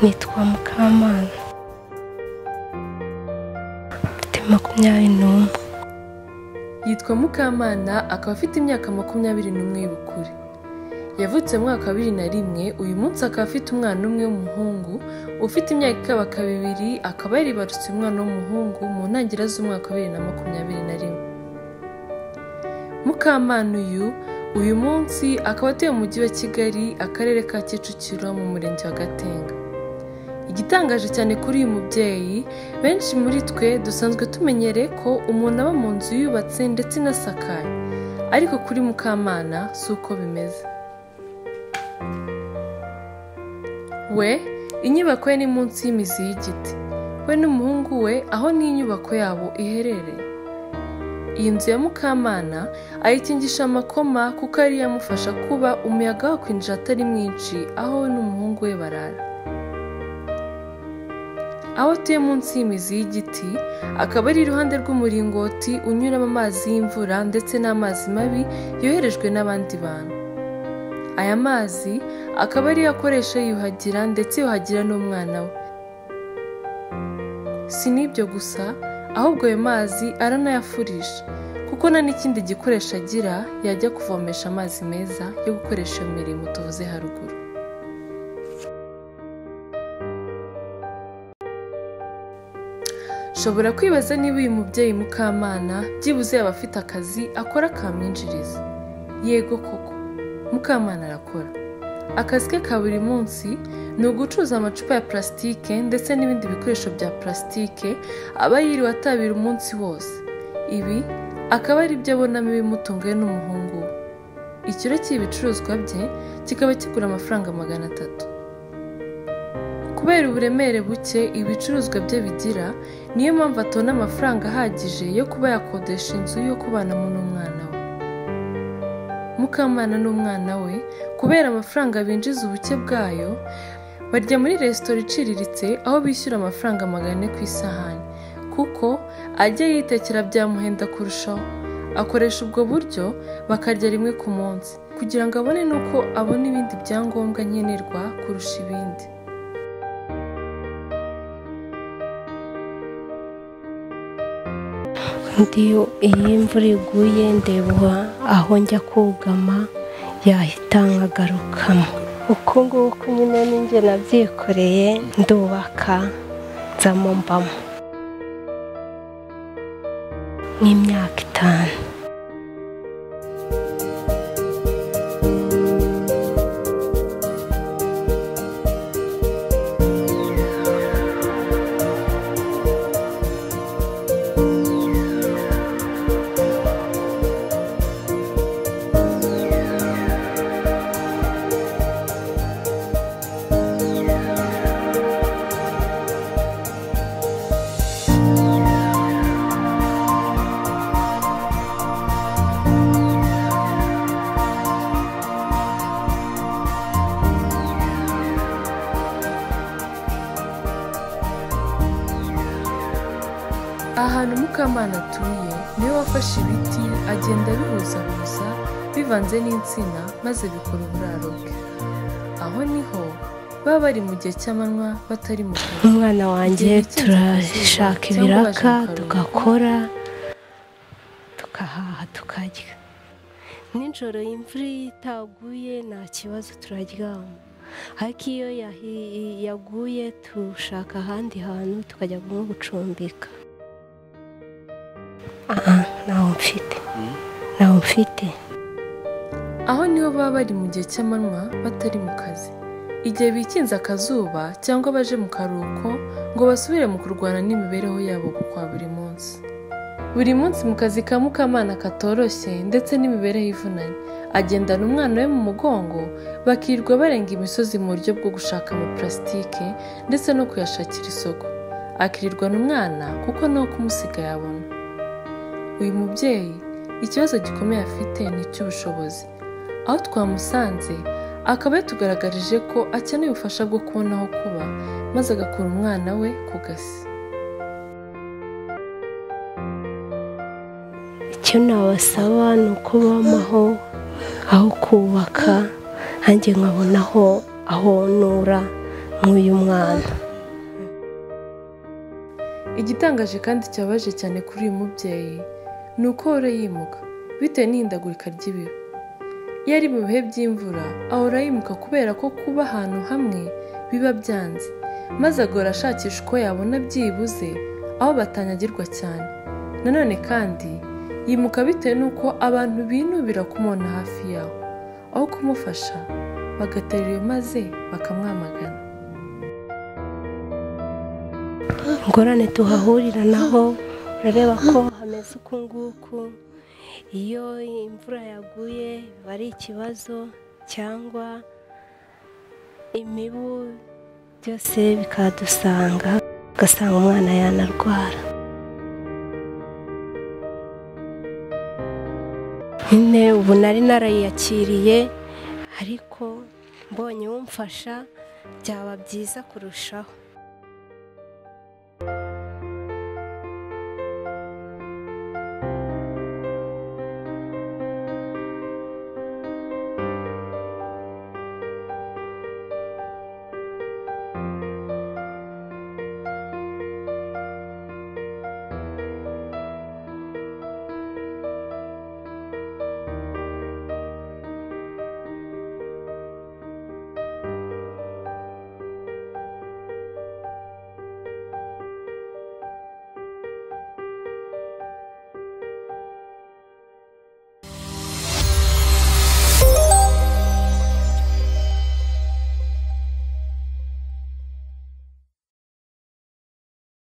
nitwa Mukamana mfite makumyabiri n'umwe yitwa Mukamana akaba afite imyaka makumyabiri n'umwe y'ubukure yavutse mu mwaka wa bibiri na rimwe uyu munsi akaba afite umwana umwe w'umuhungu ufite imyaka ikabaka bibiri akaba yaribarutse umwana w'umuhungu mu ntangiriro z'umwaka wa bibiri na makumyabiri na rimwe Mukamana uyu uyu munsi akaba atuye mu mujyi wa Kigali akarere ka Kicukiro mu murenge wa Gatenga igitangaje cyane kuri uyu mubyeyi benshi muri twe dusanzwe tumenyereye ko umuntu aba mu nzu yubatse ndetse inasakaye ariko kuri mukamana si uko bimeze we inyubako ye ni munsi y'imizi y'igiti we n'umuhungu we aho n'inyubako yabo iherereye iyi nzu ya mukamana ayikingisha amakoma kuko ariyo amufasha kuba umuyaga wakwinjira atari mwinshi aho we n'umuhungu we barara aho atuye munsi y'imizi y'igiti akaba ari iruhande rw'umuringoti unyuramo amazi y'imvura ndetse n'amazi mabi yoherejwe n'abandi bantu aya mazi akaba ariyo akoresha yiyuhagira ndetse yuhagira n'umwana we si n'ibyo gusa ahubwo ayo mazi aranayafurisha kuko nta n'ikindi gikoresho agira yajya kuvomesha amazi meza yo gukoresha iyo mirimo tuvuze haruguru ushobora kwibaza niba uyu mubyeyi mukamana byibuze yaba afite akazi akora kamwinjiriza yego koko mukamana arakora akazi ke ka buri munsi ni ugucuruza amacupa ya purasitike ndetse n'ibindi bikoresho bya purasitike aba yiriwe atabira umunsi wose ibi akaba ari byo abonamo ibimutunga we n'umuhungu we ikiro cy'ibicuruzwa bye kikaba kigura amafaranga magana atatu kubera uburemere buke ibicuruzwa bye bigira niyo mpamvu atabona amafaranga ahagije yo kuba yakodesha inzu yo kubanamo n'umwana we mukamana n'umwana we kubera amafaranga binjiza ubuke bwayo barya muri resitora iciriritse aho bishyura amafaranga magana ane ku isahani kuko ajya yitekera byamuhenda kurushaho akoresha ubwo buryo bakarya rimwe ku munsi kugira ngo abone n'uko abona ibindi byangombwa nkenerwa kurusha ibindi undi iyo imvura iguye ndeba aho njya kugama yahita nkagarukamo uko nguko nyine ninjye nabyikoreye ndubaka nzamo mbamo nk'imyaka itanu ahantu mukamana atuye niwe wafashe ibiti agenda abihuzahuza bivanze n'insina maze bikora uburaro bwe aho niho baba bari mu gihe cy'amanywa batari mu kazi umwana wanjye turashaka ibiraka tugakora tugahaha tukarya nijoro imvura iyo itaguye nta kibazo turaryama ariko iyo yahi- yaguye dushaka ahandi hantu tukajya nko gucumbika aha ntawo mfite ntawo mfite aho niho baba bari mu gihe cy'amanywa batari mu kazi igihe bikinze akazuba cyangwa baje mu karuhuko ngo basubire mu kurwana n'imibereho yabo kwa buri munsi buri munsi mu kazi ka mukamana katoroshye ndetse n'imibereho ivunanye agendana umwana we mu mugongo bakirirwa barenga imisozi mu buryo bwo gushaka amapurasitike ndetse no kuyashakira isoko akirirwa n'umwana kuko nawe kumusiga yabona uyu mubyeyi ikibazo gikomeye afite ni icy'ubushobozi aho twamusanze akaba yatugaragarije ko akeneye ubufasha bwo kubona aho kuba maze agakura umwana we ku gasi icyo nabasaba ni uko bamaho aho kubaka nanjye nkabona aho aho nura nk'uyu mwana igitangaje kandi cyabaje cyane kuri uyu mubyeyi ni uko ahora yimuka bitewe n'ihindagurika ry'ibiro iyo ari mu bihe by'imvura ahora yimuka kubera ko kuba ahantu hamwe biba byanze maze agora ashakisha uko yabona byibuze aho batanyagirwa cyane nanone kandi yimuka bitewe n'uko abantu binubira kumubona hafi yaho aho kumufasha bagaterera maze bakamwamagana ingorane tuhahurira naho urareba ko hameze uku nguku iyo imvura yaguye biba ari ikibazo cyangwa imibu byose bikadusanga ugasanga umwana yanarwara nyine ubu nari narayiyakiriye ariko mbonye umfasha byaba byiza kurushaho